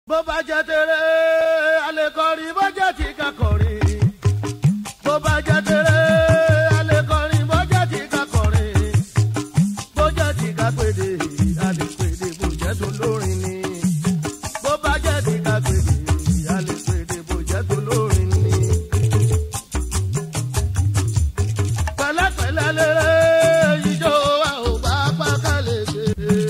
bó bá jẹ́ tèrè alẹ́ kọrin bó jẹ́ tí ká kọrin bó bá jẹ́ tèrè alẹ́ kọrin bó jẹ́ tí ká kọrin bó jẹ́ tí ká pèdè alẹ́ pèdè bó jẹ́ tó lórin ni bó bá jẹ́ tí ká pèdè alẹ́ pèdè bó jẹ́ tó lórin ni. pẹ̀lẹ́pẹ̀lẹ́ lérè ijó wa ò bá pàkàlẹ̀ ṣe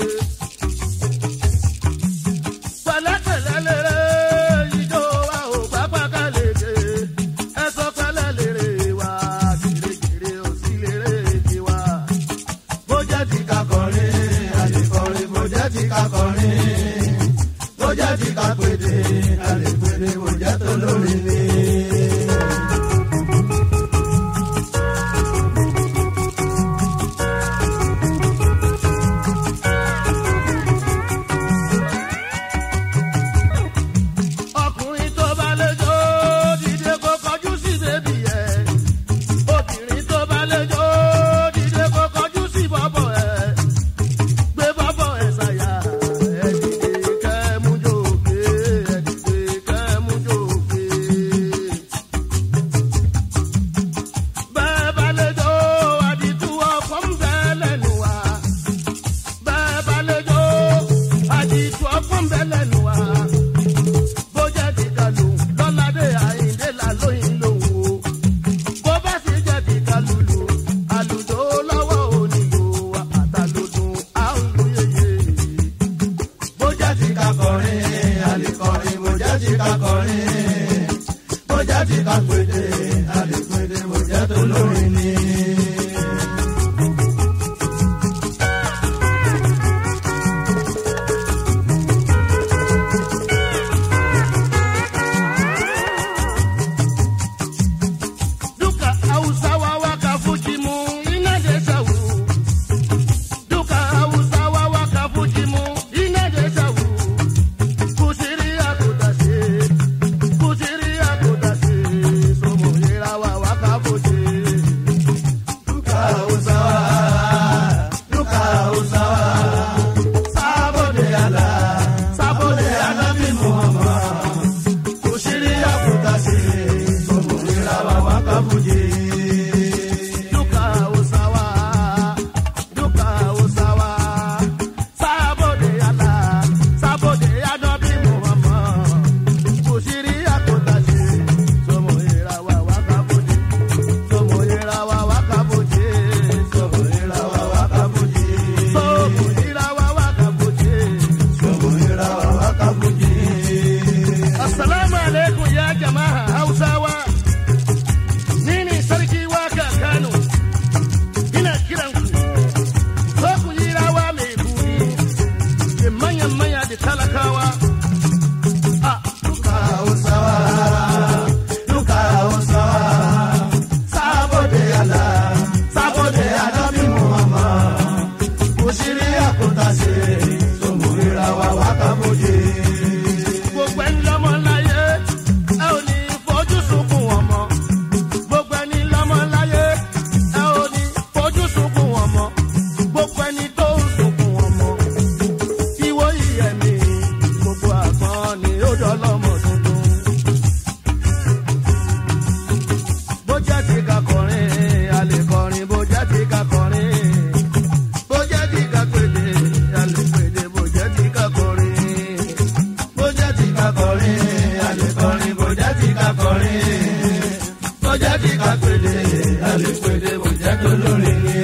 pẹ̀lẹ́pẹ̀lẹ́ lérè ijó wa ò bá pàkà lèrè ẹsọ pẹ̀lẹ́ lèrè wa kìrìkìrì ò sí lèrè tiwa. bó jẹ́ ti ká kọrin àlè kọrin bó jẹ́ ti ká kọrin bó jẹ́ ti ká pèdè àlè pèdè bó jẹ́ tó lórí ni. ọkùnrin tó bá lẹ́jọ́ dìde kó kọjú sí bébì ẹ̀. obìnrin tó bá lẹ́jọ́ dìde kó kọjú sí bọ́bọ̀ ẹ̀. gbé bọ́bọ̀ ẹ̀ ṣàyà ẹ̀ dìde kẹ́ mú jòkè ẹ̀ dìde kẹ́ mú jòkè. bẹ́ẹ̀ bá lẹ́jọ́ àdìtú ọkọ̀ ń bẹ lẹ́nu wa. bẹ́ẹ̀ bá lẹ́jọ́ àdìtú ọkọ̀ ń bẹ lẹ́nu wa bó jẹ́ ti kalu lọ́ládé àyíndé là lóyìn lòun o. bó bá sì jẹ́ ti kalulu àlùdó lọ́wọ́ onílò àtàlódùn àlùyẹyẹ. bó jẹ́ ti kakọrin àlèkọrin bó jẹ́ ti kakọrin bó jẹ́ ti kakpèdè àlèkpèdè bó jẹ́ tó lórin ni. duka hausawa waka fujimu ina de sawu duka hausawa waka fujimu ina de sawu kusiri akutase kusiri akutase somo yerawa waka fuji duka hausawa duka hausawa sabo de ala sabo de ala bi muhammad kusiri akutase somo yerawa waka fuji. Duka usawa, duka usawa, sabo de ala, sabo de anabi Muhammad. Kusiri akutase, somo yerawa waka fuji, somo yerawa waka fuji, somo yerawa waka fuji, somo yerawa waka fuji, somo yerawa waka fuji. Assalamu alaikum ya jama'a Hausawa. Ni ne sarki waka Kano. Ina kiran ku. Zo ku yi rawa mai buri. Da manyan manya da talakawa. A duka Hausawa. Duka Hausawa. Sabo da yala. Sabo da yala bi Muhammad. Ku shirya ku tashi. So mu yi rawa waka buje. Gbogbo ẹni lọ́mọ láyé, ẹ ò ní fojú sunkún ọmọ gbogbo ẹni lọ́mọ láyé ẹ ò ní fojú sunkún ọmọ gbogbo ẹni tó ń sunkún ọmọ ìwọ ìyẹ̀mí gbogbo àgbọn ni ó dọ́lọ́mọ tuntun. bó jẹ́ ti ká kọrin a lè kọrin bó jẹ́ ti ká kọrin bó jẹ́ ti ká pèdè a lè pèdè bó jẹ́ ti ká kọrin bó jẹ́ ti ká kọrin a lè kọrin bó jẹ́ ti ká kọrin bó jẹ́ ti ká pèdè a lè pèdè bó jẹ́ tó lórí ni.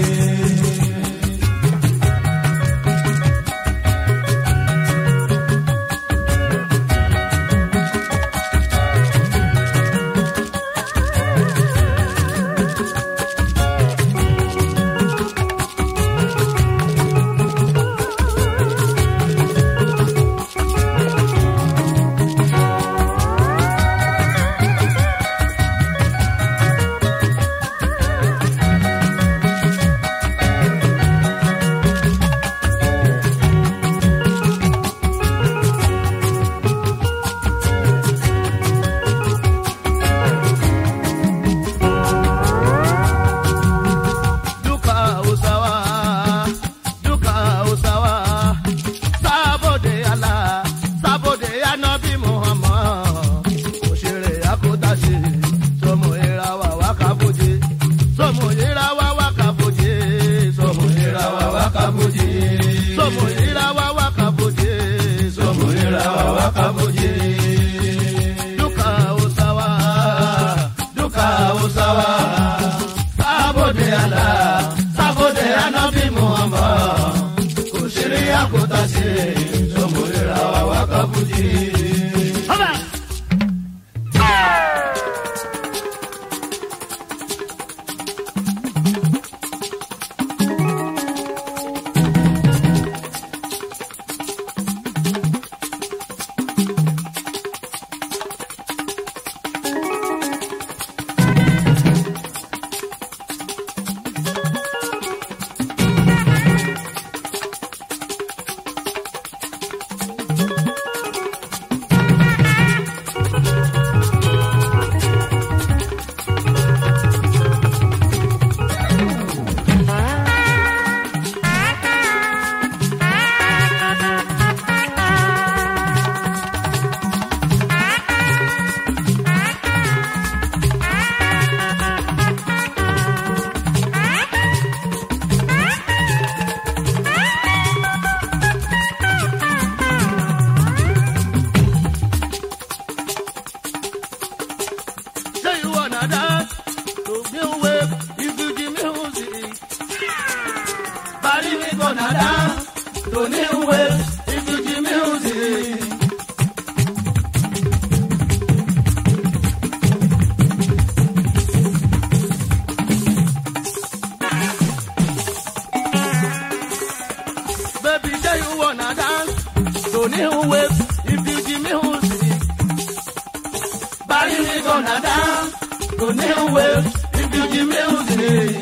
to new wave refugee music.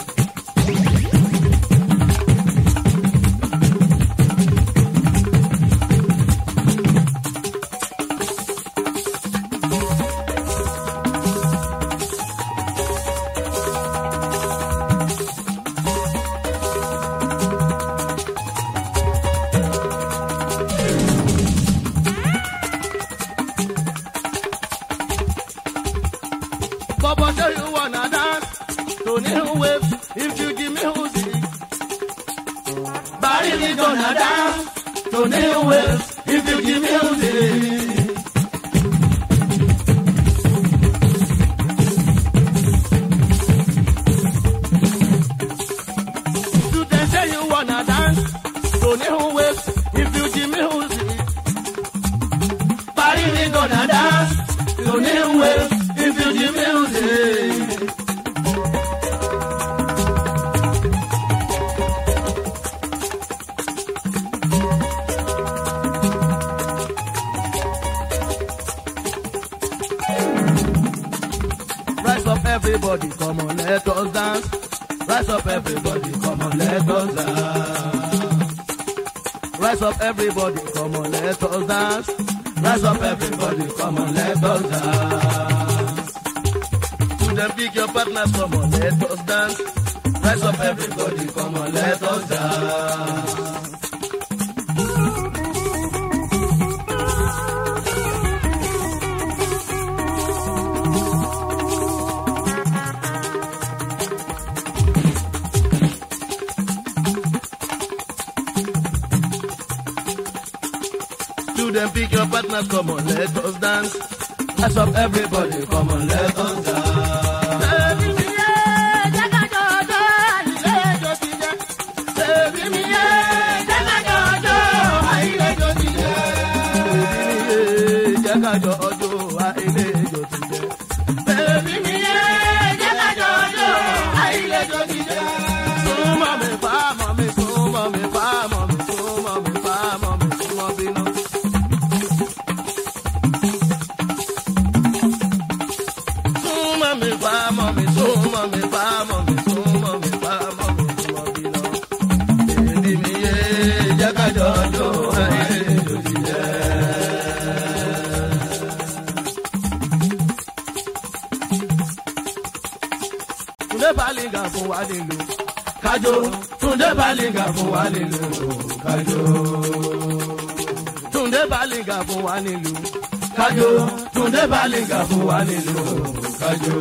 Baba, do you wanna dance to new wave refugee music? Barry, we gonna dance to new wave refugee music. You can say you wanna dance to new wave refugee music. Barry, we gonna dance to new wave refugee music. Rise up, everybody, come on, let us dance. Rise up, everybody, come on, let us dance. Rise up, everybody, come on, let us dance. Rise up, everybody, come on, let us dance. To them, pick your partners, come on, let us dance. Rise up, everybody, come on, let us dance. To them, pick your partners, come on, let us dance. Rise up, everybody, come on, let us dance. Jákàjọ ọjọ́ àìlè ìjọ ti jẹ́. Bẹ́ẹ̀ni mi yé jákàjọ ọjọ́ àìlè ìjọ ti jẹ́. Súnmọ́ mi fáàmọ́ mi, súnmọ́ mi fáàmọ́ mi, súnmọ́ mi fáàmọ́ mi, súnmọ́ bínú. Súnmọ́ mi fáàmọ́ mi, súnmọ́ mi fáàmọ́ mi, súnmọ́ mi fáàmọ́ mi, súnmọ́ bínú. Bẹ́ẹ̀ni mi yé jákàjọ ọjọ́ àìlè ìjọ ti jẹ́. Túndé Bálíngà fún wa nílùú. Kájó. Túndé Bálíngà fún wa nílùú. Kájó. Túndé Bálíngà fún wa nílùú. Kájó. Túndé Bálíngà fún wa nílùú. Kájó.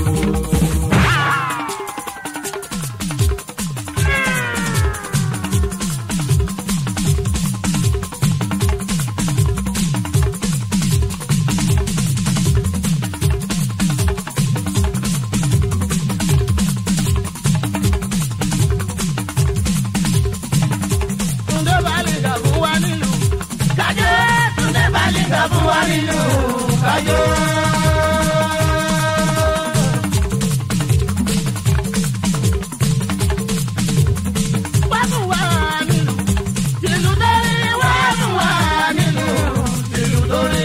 Túndé Bálíngà fún wa nílùú. Kájó. Túndé Bálíngà fún wa nílùú. Kájó. Wá fún wa nílùú. Tìlú dórí. Wá fún wa nílùú. Tìlú dórí.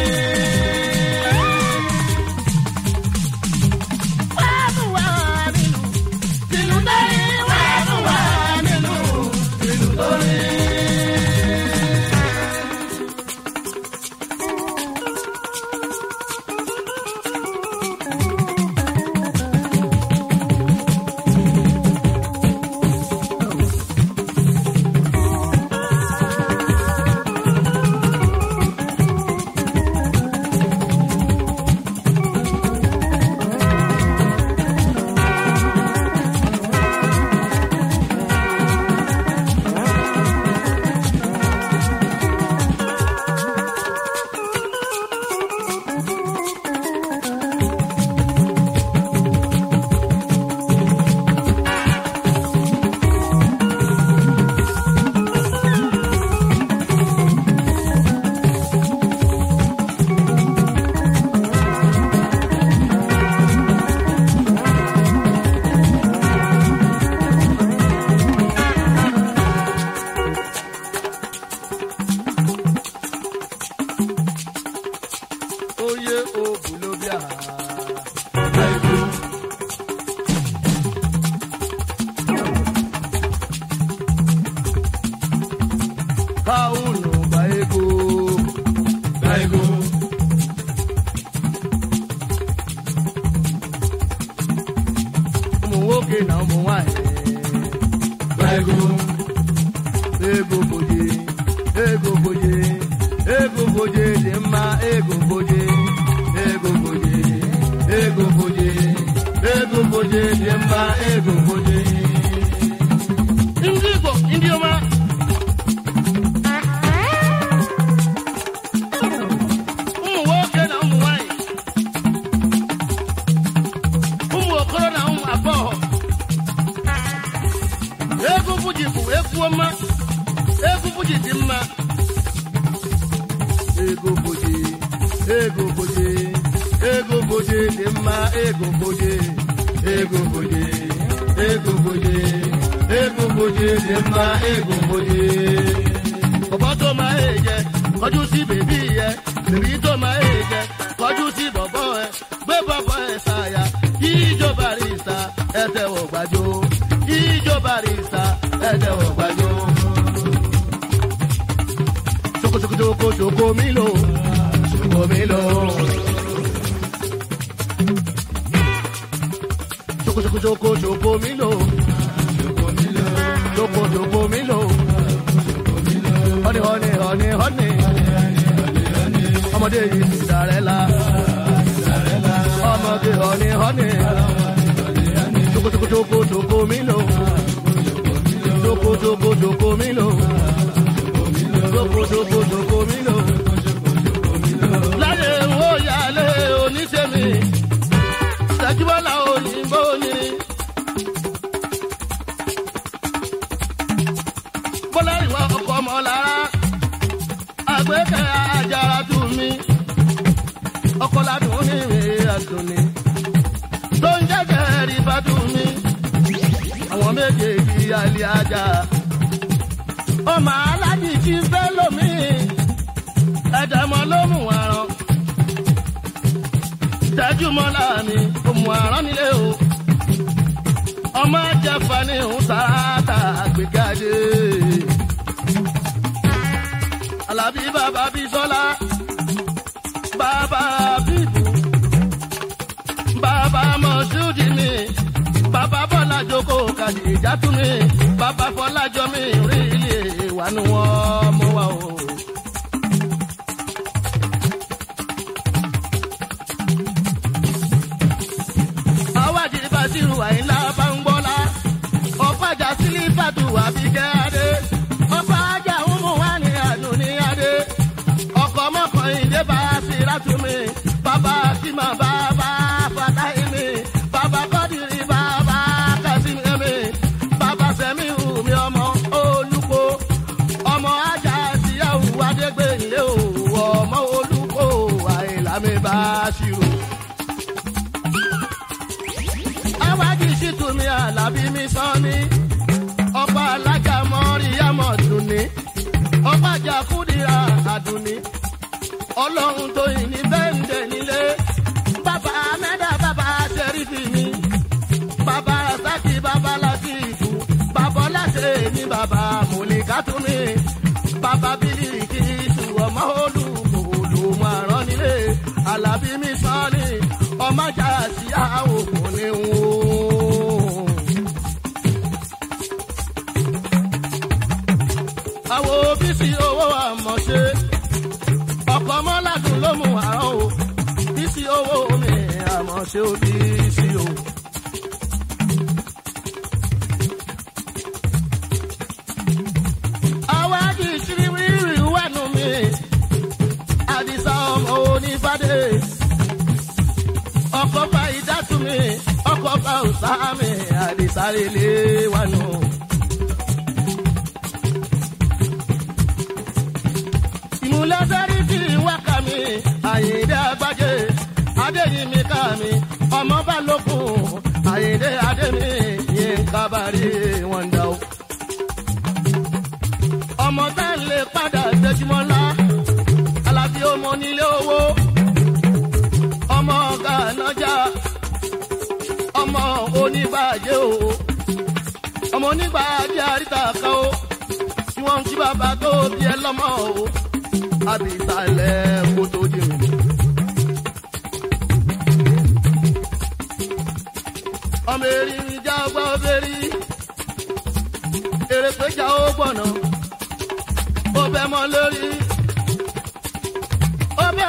Wá fún wa nílùú. Tìlú dórí. Wá fún wa nílùú. Tìlú dórí. Oyè òbúlóbíà. egungoje dị mma egungoje egungoje egungoje egungoje dị mma egungoje. ndị igbo ndị ọma ụmụ nwoke na ụmụ nwanyị ụmụ okoro na ụmụ agbọghọ egwu fuji bụ egwu ọma egwu fuji dị mma ego boje ego boje ego boje dị mma ego boje ego boje ego boje ego boje dị mma ego boje. bọ̀bọ̀ tó máa ń jẹ kọjú sí bèbí yẹ bèbí tó máa ń jẹ kọjú sí bọ̀bọ̀ ẹ gbé bọ̀bọ̀ ẹ ṣàyà jíjó barista ẹ tẹ̀wọ̀ gbàjọ jíjó barista ẹ tẹ̀wọ̀ gbàjọ choco choco milo, choco milo. Choco choco choco choco milo, choco milo. Choco choco milo, honey honey honey honey. Ọmọdé yìí Cinderella, ọmọdé honey honey. Choco choco choco choco milo, choco choco choco milo dokodoko mi lò. láyé ń wó yálé oníṣẹ́mi ṣàjúbọ́lá òyìnbó ni. bọ́lá ìwà ọkọ̀ ọmọ lára àgbẹ̀kẹ́ ajára tù mí. ọkọ̀ ládùn ní ìwé àtúnni. tó ń jẹ́jẹ́ rí bá tù mí. àwọn méjèèjì alẹ́ ajá ọmọ aládì tí ń fẹ́ lómi ẹ̀dẹ̀mọ́ ló mú àrán tẹ́júmọ́ láàmì òmù àrán nílé o ọmọ jẹ́fà ní òun sáátà àgbéjáde alábí bàbá bísọ́lá bàbá bíbù bàbá mọ̀ṣúdì mi bàbá bọ́lá jókòó kàdí ìjà tún mi bàbá fọlájọ mi rí ilé wà ní wọn mú wa o. àwádìí bàṣírù àyínlá bá ń gbọ́lá ọ̀pájà sílífàtù àbíkẹ́ adé ọ̀pájà ọmọ wa ní àánú ní adé ọkọ̀ mọ́kànlá ìdè bá sí látúmí bàbá tí màá bá bá fàtáì mi bàbá kọ́dìrì bàbá kásìmí mi bàbá sẹ́mi hù mí ọmọ olùkọ́ ọmọ ajá síyàwó adégbèlé o ọmọ olùkọ́ àìlámi bá ṣírò. awájú ṣìtúmí alábí mi sọ́ni ọba alájà mọ́ríyámọ̀ dùnní ọba jàkúdìrà àdùnní ọlọ́run tó yìn ní bẹ́ńdẹ̀ nílé bàbá mẹ́dà bàbá ṣẹ́rífì mi bàbá sákì bàbá látìfù bàbá láṣẹ ní bàbá mọ̀lẹ́kàtúmí bàbá bílíkì ìṣù ọmọ olùkòlù márùn nílé alábí mi sọ́ni ọmọ ajá sí àwòkù ní wò. àwo bísí owó àmọ̀ṣe ọkọ̀ mọ́ládùn ló mú àrán o bísí owó mi àmọ̀ṣe ó bísí o. àwa kì í ṣírí rírì wẹ̀nu mi àdìsá ọmọ onífàdé ọkọ̀ bá ìdátú mi ọkọ̀ bá òsá mi àdìsá lélé wẹ̀nu. ìmúlẹ́sẹ̀rí tí wákà mi àyèdè àgbájé adéyìnmí ká mi ọmọ bá lókun àyèdè adémi yín kábàárì wọn dá o. ọmọ tá ń lè padà tẹjúmọ́lá alábí ọmọ nílé owó ọmọ gànájà ọmọ oníbàjẹ́ o ọmọ oníbàjẹ́ àríta kan o tí wọ́n ń kí bàbá tó bí ẹ lọ́mọ o àbísàlẹ̀ kó tó di rìn. ọmọ erin ìjà ọgbà obìnrin èrè péjà ó gbọ̀nà ó bẹ́ mọ́ lórí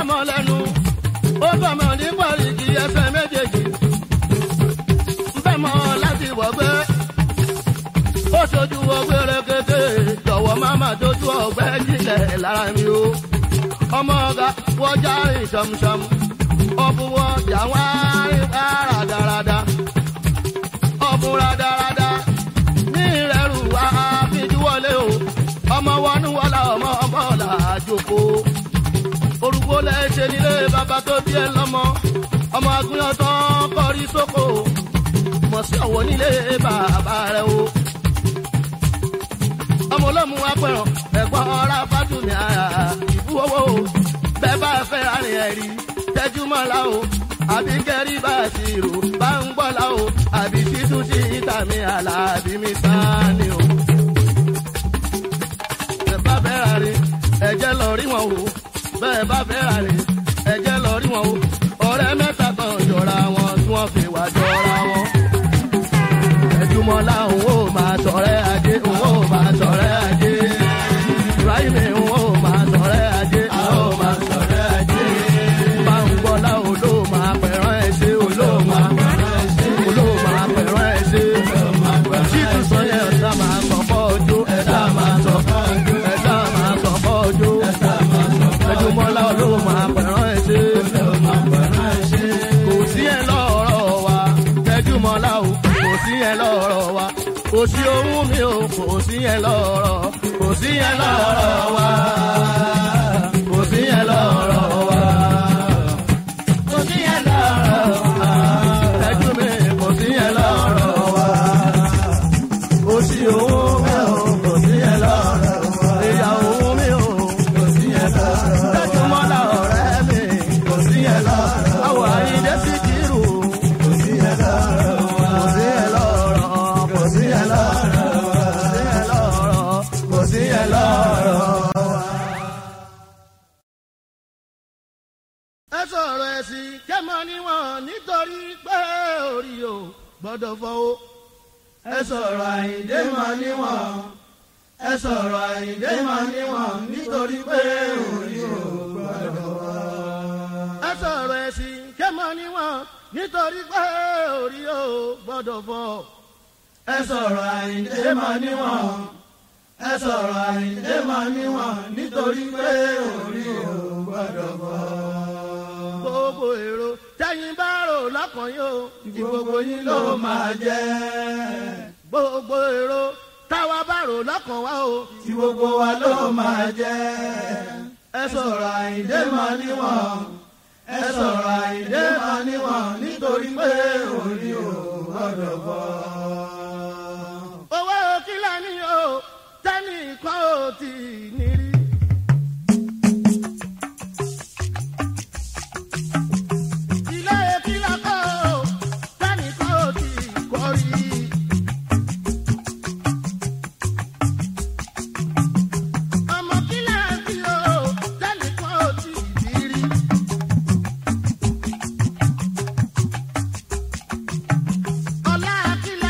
ọmọ lẹ́nu ó bọ̀mọ ní pọ̀lìkì ẹsẹ̀ méjèèjì nfẹ́ mọ́ láti wọ̀gbẹ́ ó ṣojú ọgbẹ́ rẹ̀kẹ̀tẹ̀ jọ̀wọ́ má má dojú ọgbẹ́ jílẹ̀ lára mi o ọmọ ọ̀gá wọ́jà rìn ṣọmṣọm ọ̀bùn wọ́jà wá rìn rádaràda ọ̀bùn rádaràda ní ìrẹ̀rù wá fìdíwọlé o ọmọ wọnú wọlá ọmọ ọmọ ọ̀là àjòkó orúkọ lẹ́sẹ̀ nílé bàbá tó bí ẹ lọ́mọ ọmọ agbóyan tán kọrí sóko mọ̀ sí ọ̀wọ́ nílé bàbá rẹ o ọmọ olómù apẹ̀rọ̀ ẹ̀gbọ́n ọ̀rá fátúmí ara ìbú owó o bẹ́ẹ̀ bá fẹ́ rárìn ẹ̀rí tẹ́jú mọ́lá o àbí kẹ́rí bá ti rò bá ń gbọ́lá o àbí títún sí ìtàmì àlàbí mi sáni o. bẹ́ẹ̀ bá fẹ́ rárìn ẹ̀jẹ̀ lọ rí wọn o bẹ́ẹ̀ bá fẹ́ rárìn ẹ̀jẹ̀ lọ rí wọn o ọ̀rẹ́ mẹ́ta kan jọra wọn tí wọ́n fi wà jọra wọn. ẹ̀júmọ́lá òun ó máa tọrẹ ajé òun ó máa tọrẹ ajé ibrahim òun ó máa tọrẹ ajé òun ó máa tọrẹ ajé máa ń gbọ́lá olóò máa pẹ̀rán ẹ̀ ṣe olóò máa pẹ̀rán ẹ̀ ṣe olóò máa pẹ̀rán ẹ̀ ṣe títún sọ yẹn ẹ̀dá máa sọ̀kọ́ ọjọ́ ẹ̀dá máa sọ̀kọ́ ọjọ́ ẹ̀dá máa sọ̀kọ́ ọjọ́ ẹ̀júmọ́lá olóò máa pẹ̀rán ẹ̀ ṣe kò sí ẹ̀ lọ́rọ̀ wa tẹ́júmọ́lá o kò sí ẹ̀ lọ́rọ̀ wa kò sí ohun mi o kò sí ẹ̀ lọ́rọ̀ kò sí ẹ̀ lọ́rọ̀ wa kò sí ẹ̀ lọ́rọ̀ wa kò sí ẹ̀ lọ́rọ̀ wa tẹ́jú mi kò sí ẹ̀ lọ́rọ̀ wa kò sí ohun mi o kò sí ẹ̀ lọ́rọ̀ wa ìyá ohun mi o kò sí ẹ̀ lọ́rọ̀ wa tẹ́júmọ́lá ọ̀rẹ́ mi kò sí ẹ̀ lọ́rọ̀ wa àwọ̀ àyíndé sí kírù kò sí ẹ̀ lọ́rọ̀ wa kò sí ẹ̀ lọ́rọ̀ kò sí ẹ̀ lọ́rọ̀ kò sí ẹ̀ lọ́rọ̀ ẹ sọ̀rọ̀ ẹ̀sìn kẹ́mọ níwọ̀n nítorí pé orí o gbọ́dọ̀ fọwọ́. ẹ sọ̀rọ̀ àyíndé mọ níwọ̀n ẹ sọ̀rọ̀ àyíndé mọ níwọ̀n nítorí pé orí o gbọ́dọ̀ fọwọ́. ẹ sọ̀rọ̀ ẹ̀sìn kẹ́mọ níwọ̀n nítorí pé orí o gbọ́dọ̀ fọ́. ẹ sọ̀rọ̀ àyíndé mọ níwọ̀n ẹ sọ̀rọ̀ àyíndé mọ níwọ̀n nítorí pé orí o gbọ́dọ̀ fọ́ gbogbo èrò tẹ́yìn bá rò lọ́kàn yóò ti gbogbo yín ló máa jẹ́. gbogbo èrò táwa bá rò lọ́kàn wá o ti gbogbo wa ló máa jẹ́. ẹ sọ̀rọ̀ àyíndé mọ níwọ̀n ẹ sọ̀rọ̀ àyíndé mọ níwọ̀n nítorí pé orí ò gbọ́dọ̀ bọ̀. owó kílà ni o tẹ́nìkan ò tí ì ní rí. ilé kílà kọ́ ò tẹ́nìkan ò tí ì kọ́ rí. ọmọ kílà bí o tẹ́nìkan ò tí ì bí rí. ọlá kílà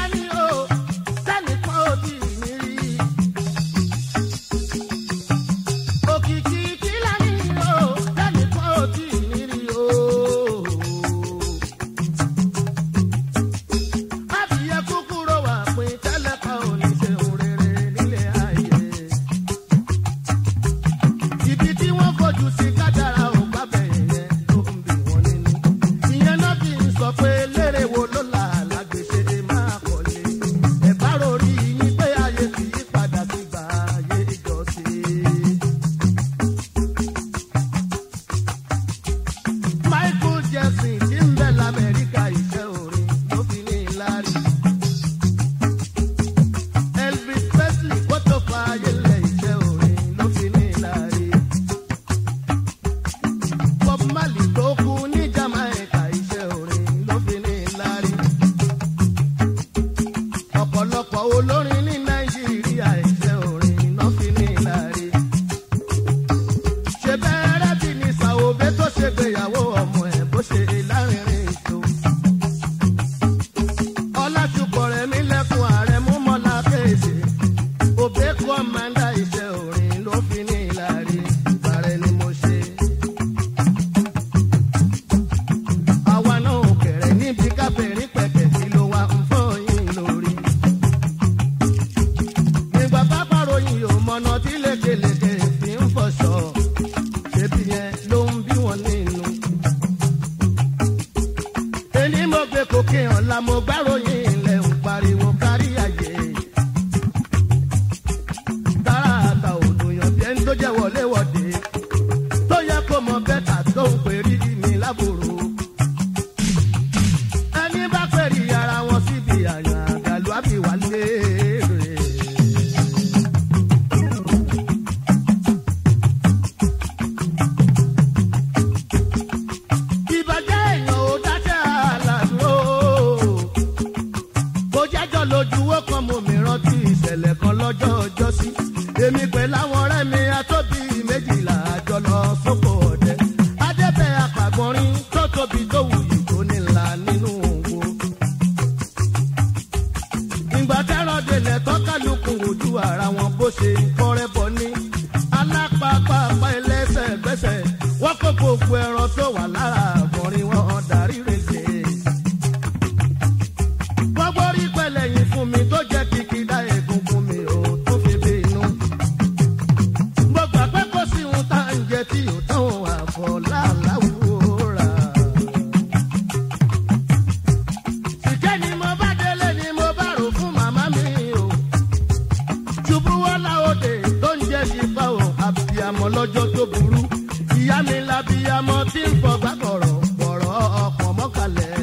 tó ń pèrí mi lábòrò. ẹni bá pèrí ara wọn síbi àyàn àgàlù àbí wà léèrè. ìbàjẹ́ èèyàn ò dáṣẹ́ àlàdúró. bó jẹ́jọ́ lójú ó kan mo mi rántí ìṣẹ̀lẹ̀ kan lọ́jọ́ ọjọ́ sí. èmi pẹ̀lú àwọn ọ̀rẹ́ mi atóbi méjìlá àjọ lọ sóko ọ̀dẹ. adébẹ̀ apàgbọ́nrín tó tóbi tó wuyì tó nílà nínú òwò. ìgbà tẹ́rọ̀ délẹ̀ tọ́kálukú ojú ara wọn bó ṣe ń kọ́rẹ́ bọ ní. alápápápá ẹlẹ́sẹ̀ gbẹ́sẹ̀ wọ́n kó gbogbo ẹran tó wà lára àgbọ̀nrín wọn darí rèé gbogbo rí pẹ̀lẹ́ yìí fún mi tó jẹ́ kìkìdá egungun mi ò tó fi bí inú. mo gbà pé kò sí ohun tá à ń jẹ tí ò tán àbọ̀ láàláwòrà. ìjẹ́ ni mo bá délé ni mo bá rò fún màmá mi o. ṣubú wọ́lá òde tó ń jẹ́ sípà o àbíyamọ lọ́jọ́ tó burú. ìyá mi labíyamọ tí ń fọgbà kọ̀rọ̀ kọ̀rọ̀ ọ̀pọ̀ mọ́kànlẹ̀.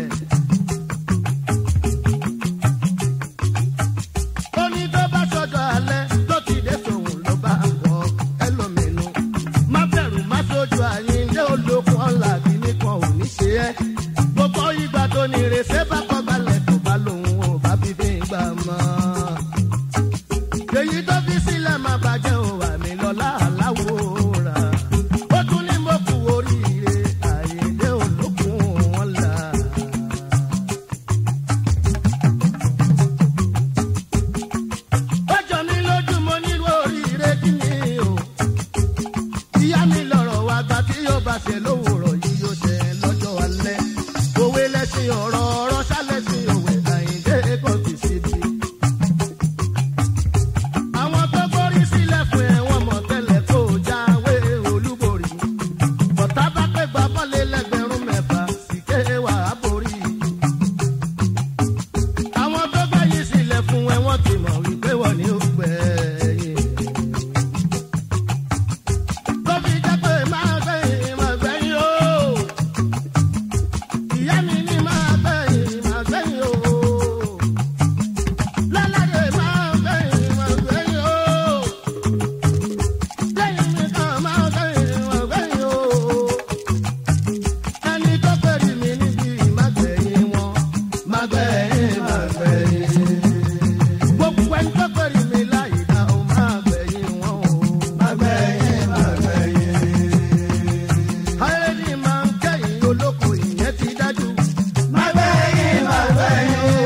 ó ní tó bá sọdọ̀ alẹ́ tó ti dé tòun ló bá wọ ẹlòmínú. má bẹ̀rù má sójú àyíndé olókun ọ̀la kìíní kan ò ní ṣe ẹ́. gbogbo ìgbà tó ní ìrèsé bá kọ́ balẹ̀ tó bá lòun ò bá fi fi gbà mọ́. èyí tó fi sílẹ̀ má bàjẹ́ ò wà mí lọ́la aláwòrán. ó tún ní mo kú oríire àyíndé olókun ọ̀la. ó jọ mí lójú mo nílò oríire kí ni o. ìyá mi lọ̀rọ̀ wa gba tí yóò bá ṣe lówùrọ̀ yìí yóò ṣe lọ́jọ́ alẹ́. òwe lẹ́sìn ọ̀rọ̀ ọ̀rọ̀ ṣálẹ́sìn òwe àyíndé kò fi síbi. àwọn tó gbórí sílẹ̀ fún ẹ wọ́n mọ̀ tẹ́lẹ̀ kó o jáwé olúborí. bọ̀tá bá pé gbà bọ́lé lẹ́gbẹ̀rún mẹ́fà sì ké wàá borí àwọn tó gbẹ̀yìn sílẹ̀ fún ẹ wọ́n ti mọ̀ wípé wọ́n ní ó gbẹ̀yìn. tó fi jẹ́ pé máa gbẹ̀yìn máa gbẹ̀yìn o. ìyá mi ní máa gbẹ̀yìn máa gbẹ̀yìn o. lálàyé máa gbẹ̀yìn máa gbẹ̀yìn o. lẹ́yìn mi kan máa gbẹ̀yìn máa gbẹ̀yìn o. ẹni tó pèrè mi níbi ìmágbẹ̀yìn wọn máa gbẹ̀yìn máa gbẹ̀yìn. gbogbo ẹni tó pèrè mi láyé dá o máa gbẹ̀yìn wọn o. máa gbẹ̀yìn máa gbẹ̀yìn. ayélujára máa ń kẹ́yìn olóko ìyẹn ti dájú. máa gbẹ̀yìn máa gbẹ̀yìn o.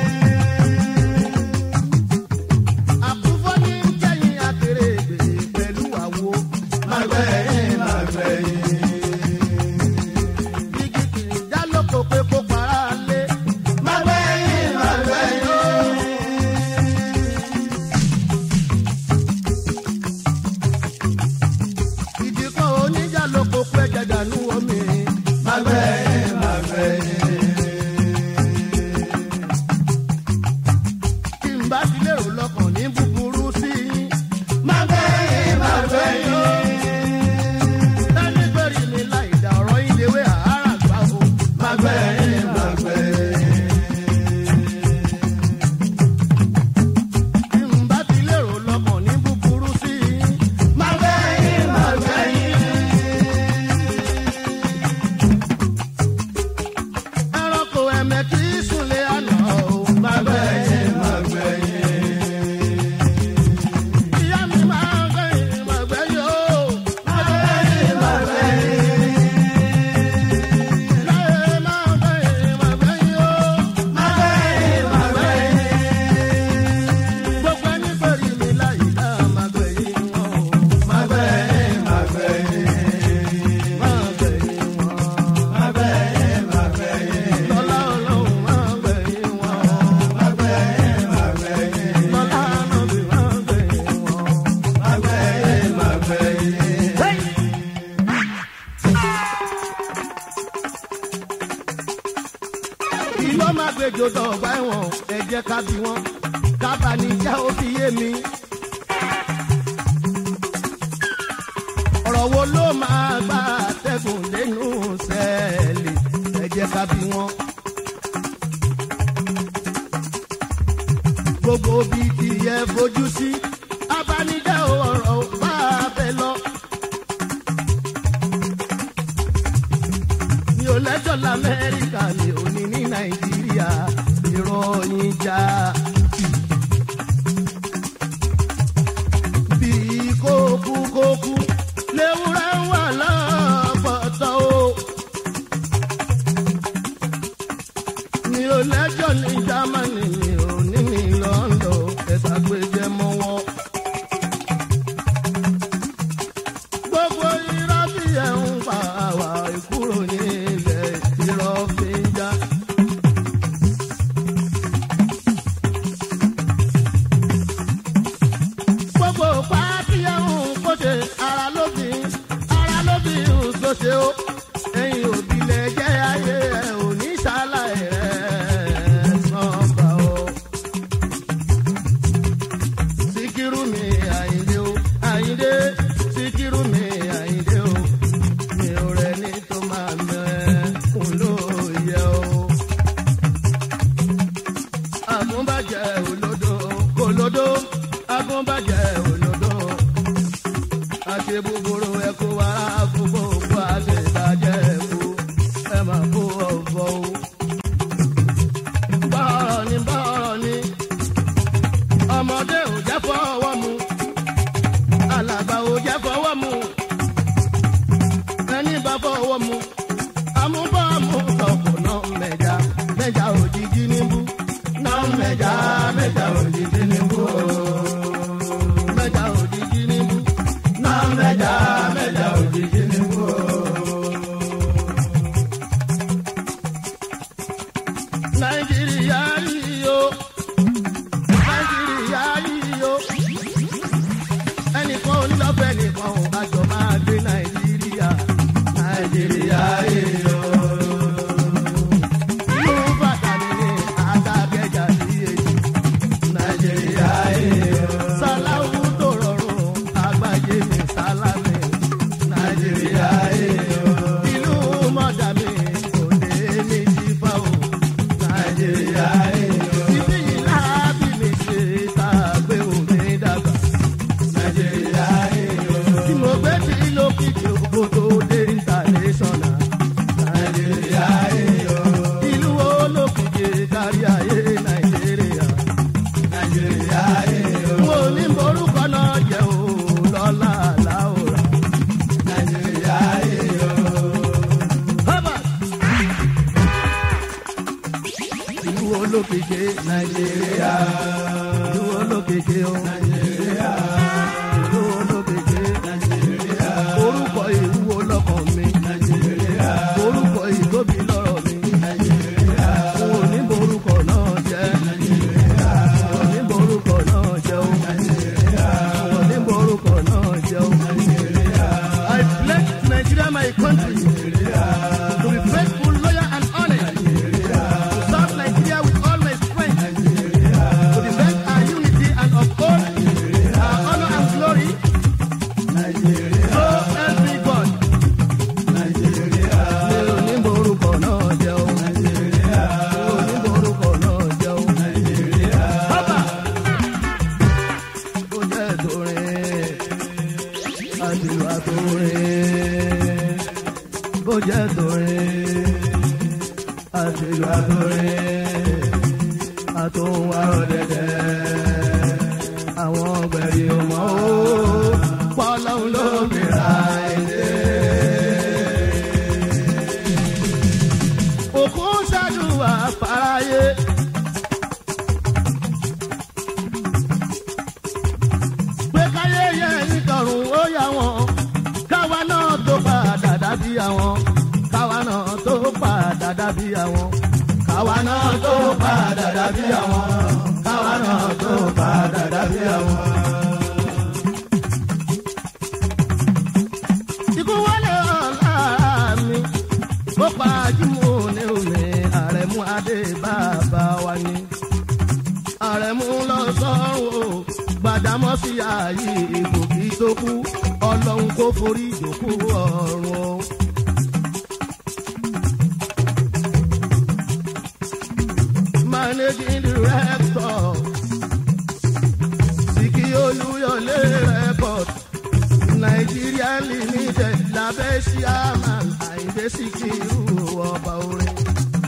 àkúfọ́ ní ń kẹ́yìn akéré ègbè pẹ̀lú àwo. máa gbẹ̀yìn máa gbẹ̀yìn igi kìí já lóko pé kó para lé. Màgbẹ́yìn màgbẹ́yìn o. Ìdí kan oníjà lóko pé jẹjànú omi. Màgbẹ́yìn màgbẹ́yìn. Tí n bá ti lérò lọ́kàn ní búburú sí i. Màgbẹ́yìn màgbẹ́yìn o ẹni gbèrè ní láìda ọ̀rọ̀ ìdèwé àárà gbà o. Màgbẹ́yìn màgbẹ́yìn. Bí n bá ti lérò lọ́kàn ní búburú sí i. Màgbẹ́yìn màgbẹ́yìn. Ẹranko ẹ̀mẹ́ kì í súnlé àná o. Màgbẹ́yìn màgbẹ́yìn. Ìyá mi máa gbẹ̀yìn màgbẹ́yìn o. Màgbẹ́yìn màgbẹ́yìn. Láyé máa gbẹ̀yìn màgbẹ́yìn o. Màgbẹ́yìn màgbẹ́yìn. Gbogbo ẹni pẹ̀lú mi láyé dá màgbẹ́yìn wọn o. Màgbẹ́yìn màgbẹ́yìn. Màgbẹ́yìn wọn. Màgbẹ́yìn màgbẹ́yìn. Lọ́lá Ọlọ́run màgbẹ́yìn wọn. Màgbẹ́yìn màgbẹ́yìn. Lọ́lá Ànábì màgbẹ́yìn wọn. Màgbẹ́yìn màgbẹ́yìn. Hey! ìlú máa gbẹjọ dọ̀gba ẹ̀wọ̀n ẹ jẹ́ ká bí wọn kábà ní já ó fi yé mi. ọ̀rọ̀ wo ló máa gbà tẹ́gùn sùn lẹ́nu sẹ́ẹ̀lì ẹ jẹ́ ká bí wọn. gbogbo bí tìyẹ fojú sí abanijẹ́ ọ̀rọ̀ bá a bẹ̀ lọ. mi ò lẹ́jọ́ lamẹ́ríkà mi ò ní ní nàìjíríà ìròyìn já. bí kókú kókú léwúrẹ́ wà lọ́pọ̀tọ́ o. mi ò lẹ́jọ́ ní jámánì mi ò ní ní lọ́ńdọ̀ ẹ̀ka gbẹjẹ mọ́wọ́. gbogbo irọ́ tí ẹ̀ ń pa àwa ìkúrò ní ilẹ̀ irọ́ fi ń já. gbogbo pàtí ẹ̀ ń kóde ara ló fi ara ló fi ń sọ́ṣe ó ẹ̀yin òbí lẹ jẹ́ ayé ẹ̀ ò ní ṣàlàyé ẹ̀ sọ́ba o. Síkírù mi àyíndé o àyíndé síkírù mi àyíndé o mi ò rẹ ní tó máa mẹ kún ló yẹ o. Agúnbàjẹ́ olódò kòlódò agúnbàjẹ́ olódò àti búburú ẹkú wa gbogbo òkú àti ìbàjẹ́ ẹkú ẹ máa kó ọ̀fọ̀ o. Bọ́ọ̀rọ̀ ni bọ́ọ̀rọ̀ ni ọmọdé ò jẹ́ fọwọ́ mu alàgbà ò jẹ́ fọwọ́ mu ẹni bá fọwọ́ mu amúbọ̀mù tọkọ náà mẹ́ja mẹ́ja òjijì níbú náà mẹ́ja mẹ́ja òjijì níbú mẹ́ja òjijì níbú náà mẹ́ja mẹ́ja òjijì níbú. nàìjíríà yìí o nàìjíríà yìí o ẹnìkan onílọ́fẹ́ nìkan ò bá jọ máa gbé nàìjíríà nàìjíríà yìí o. ìlú bàtàlì ní àtàkẹ́jà sí èjì nàìjíríà yìí o. sàláwù tó rọrùn àgbáyé mi sálámì nàìjíríà yìí o. ìlú mọ̀dàmí òde ní jífà o nàìjíríà yìí o. ibi yìí láàbì mi ṣe tá a gbé omi dàgbà nàìjíríà yìí o. tí mo gbé tí lókìkí oko tó dé international nàìjíríà yìí o. ìlú olókìkí kárí ayé nàìjíríà nàìjíríà yìí o. mo ní morúkọ náà jẹ́ o lọ́la láòrà nàìjíríà yìí o. Harvard ìlú olókèké nàìjíríà ìlú olókèké o nàìjíríà ìlú olókèké nàìjíríà orúkọ ìlú olọkàn mi nàìjíríà orúkọ ìtóbi lọ́rọ̀ mi nàìjíríà òun ní borúkọ náà jẹ́ nàìjíríà òun ní borúkọ náà jẹ́ o nàìjíríà òun ní borúkọ náà jẹ́ o nàìjíríà. I pledge to Nigeria my country to be faithful, loyal and honest. To serve Nigeria with all my strength. To defend our unity and uphold our honor and glory. So help me God. Mi ò ní borúkọ náà jẹ́ o. Mi ò ní borúkọ náà jẹ́ o. Bàbá ó jẹ́ torin àdìwà torin bó jẹ́ torin àdìwà torin àtòhun àròdẹ̀dẹ̀ àwọn ọgbẹ̀rì ọmọ ó pọ́lọ́hún ló mìíràn ẹ̀dẹ́. òkú ṣàdùwà fàráyé. pé káyé yẹ nítorùn ó yà wọ́n káwa náà tó padà dàbí àwọn káwa náà tó padà dàbí àwọn káwa náà tó padà dàbí àwọn káwa náà tó padà dàbí àwọn. ikú wọlé ọ̀la mi ó pa jímọ̀ ní omi àrẹ̀mú adé bàbá wa ni àrẹ̀mú lọ sọ́run o gbàdámọ́sí ààyè ìbò kí tó kú ọlọ́run kó forí ìjòkó ọ̀run o managing director sìkì olúyọlé record nàìjíríà limited lábẹ́ chairman àyíndé síkírù ọba orin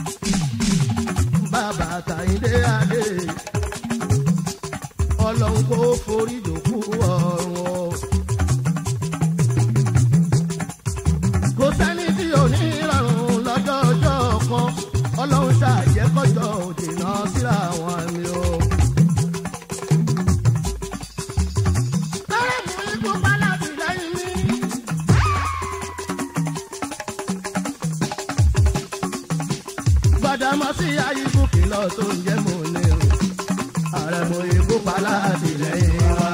bàbá tàyíndé adé ọlọ́run kò forí dòkú ọ̀run o. kò sẹ́ni tí ò ní ìrọ̀rùn lọ́jọ́ ọjọ́ kan ọlọ́run ṣàjẹ́kọ̀jọ́ òdìnà síra wọn ni o. Lọ́rẹ́ mú ikú bá láti lẹ́yìn mi. Gbàdámọ́sí ayíkú kìlọ̀ tó ń jẹ́ mò ní o. Ààrẹ mo ikú pa láti lẹ́yìn wa.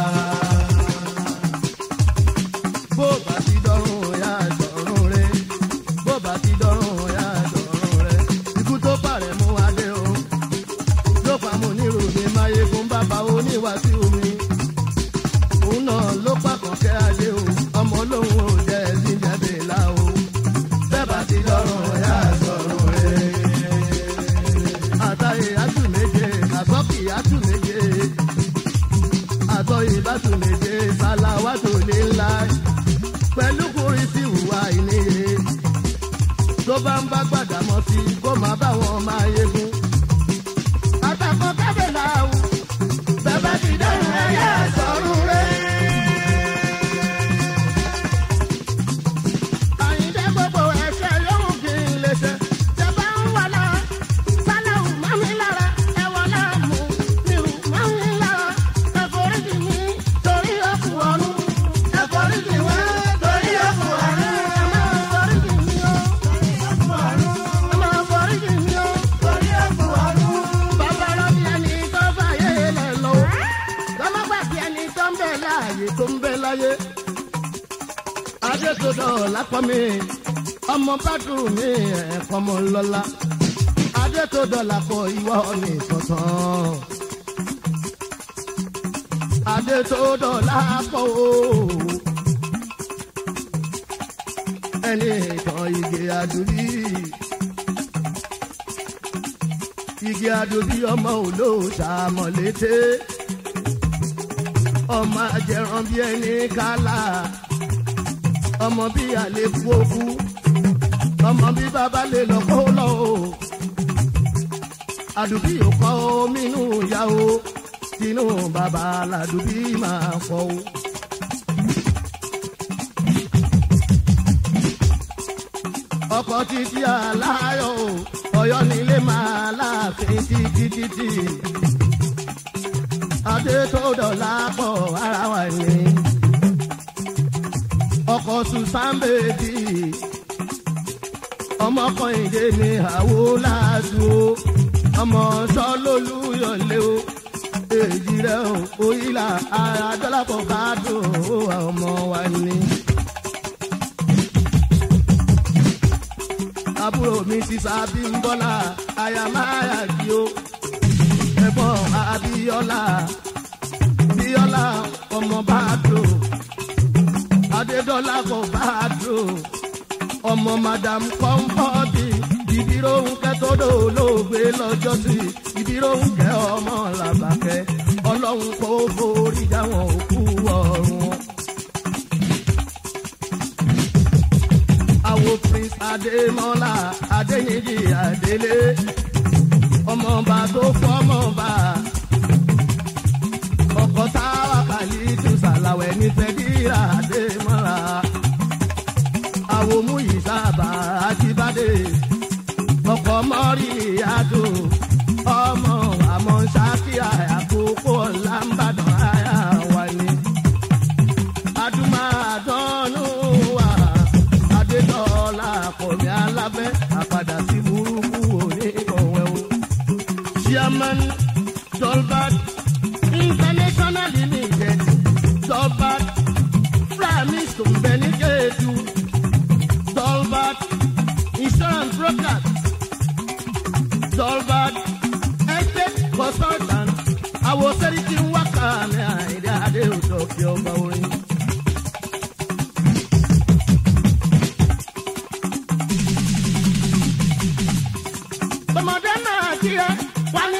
Bó bá ti dọ́rùn ya dọ̀rùn rẹ̀. Bó bá ti dọ́rùn ya dọ̀rùn rẹ̀. Ikú tó pàrẹ̀ mú adé o. Ló pa mo nírò mi máyégún bàbá oníwàásù mi òun náà ló pàkàn kẹ́ ayé o ọmọ olóhùn ò jẹ́ ẹ̀sìn jẹ́bẹ̀ là o bẹ́ẹ̀ bá ti dọ́rùn ẹ̀yà sọ̀rùn rẹ̀. àtàyè àtù méje àgbọ́kì àtù méje àtọ̀ ìbátù méje sàlàwátò lé ńlá pẹ̀lú kùrì sí ìwà ìníye tó bá ń bá gbàdámọ́ sí kó má bá wọn máa yegun. àtàkọ́ kábẹ̀ làwù bẹ́ẹ̀ bá ti dọ́rùn ẹ̀yà sọ̀rùn rẹ̀. Àyìndé gbogbo ẹ̀ṣẹ̀ yóò kí n lè ṣe. Ṣẹ̀bá ń wà lá, Sálẹ̀hù mọ́ mi lára, ẹ̀wọ̀n láàmú, nírú mọ́ mi lára. Ẹ̀foríjì mi torí òkú ọ̀run. Ẹ̀foríjì wá torí òkú ọ̀run. Ẹ máa foríjì mi o. Ẹ máa foríjì mi o. Bàbá rọ́bì ẹni tó fàyè lẹ̀ lọ. Lọ́mọ́gbàgbé ẹni tó ń bẹ láàyè tó ń bẹ láyé adétòdò lápọ̀ mi ọmọ bàdùn mi ẹ̀kọ́ mọ́ lọ́la adétòdò lápọ̀ ìwọ ní sọ̀tàn adétòdò lápọ̀ o ẹni ìtàn igi àdúrí igi àdúrí ọmọ olóòṣà mọ̀lété ọmọ ajẹran bí ẹni kálá ọmọ bí àlékún òkú ọmọ bí bàbá lè lọ kó lọ o àdùbí ò kọ́ omi inú ìyá o tinú bàbá làdùbí máa fọ́ o. ọkọ̀ títí aláyọ̀ o ọ̀yọ́ nílé máa láàfin títí títí adé tó dọ̀la pọ̀ ara wa ni ọkọ̀ susan bèbí ọmọkùnrin ní àwo láàdú o ọmọ sọlólú yọlé o èjì rẹ o òyìnlá ara dọ́làpọ̀ bá dùn ó ọmọ wa ni. àbúrò mi sísá bímbọ́lá ayamáyà kí o ẹ̀gbọ́n abíọ́lá bíọ́lá ọmọ bá dùn adédọ́lá kò bá dùn ọmọ madam kọ́ńpọ́ọ̀tì ìdíróhùnkẹ́ tó dòlóògbé lọ́jọ́ sí ìdíróhùnkẹ́ ọmọ làbàkẹ́ ọlọ́run kò forí jáwọn òkú ọ̀run. àwo prince adémọ́lá adéyìnjì adélé ọmọọba tó fọmọba ọkọ táwa kàlí tù sàlàwẹ̀ ní fẹ́díra adémọ́lá àwòmú yìí sábà àjíbádé ọkọ̀ mọ́rí àdó ọmọ àmọ́ ṣákíà àkókò làǹbàdàn àyà wà ní. adúmáàdánù wà adétọ́lá kọ̀mí alábẹ́ àpàdà sí burúkú òní ọ̀wẹ́ o. chairman tolbert international limited tolbert framis tó ń bẹ ní kéèdù. Dolbert Insurance Broker, Dolbert Estate Consultant, àwọn sẹ́ríkì ń wá kàmí àìdí adé òjò kí ọba orin. Bọ̀mọdé náà kí ẹ wá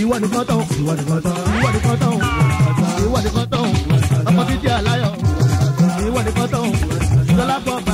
ìwọ nìkan tán ìwọ nìkan tán ìwọ nìkan tán ìwọ nìkan tán ọkọ títí àláyọ ìwọ nìkan tán lọlá bọ bá